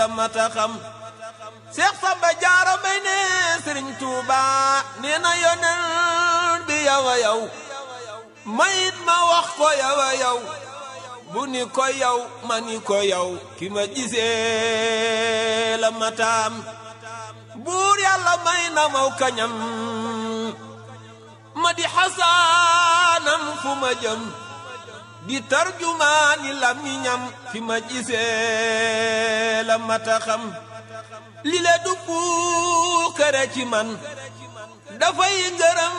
mata xam Seex Samba Jaara Mbay ne Sëriñ Tuuba nee na yonent bi yow a yow mayit ma wax ko yow a yow bu ni ko yow ma ni ko yow ki ma gisee la mataam buur yàlla may na maw kañam ma di xasaanam fu ma jëm di tarjumaani lamiñam fi ma gisee la mata xam li le du puukare ci man dafay ngërëm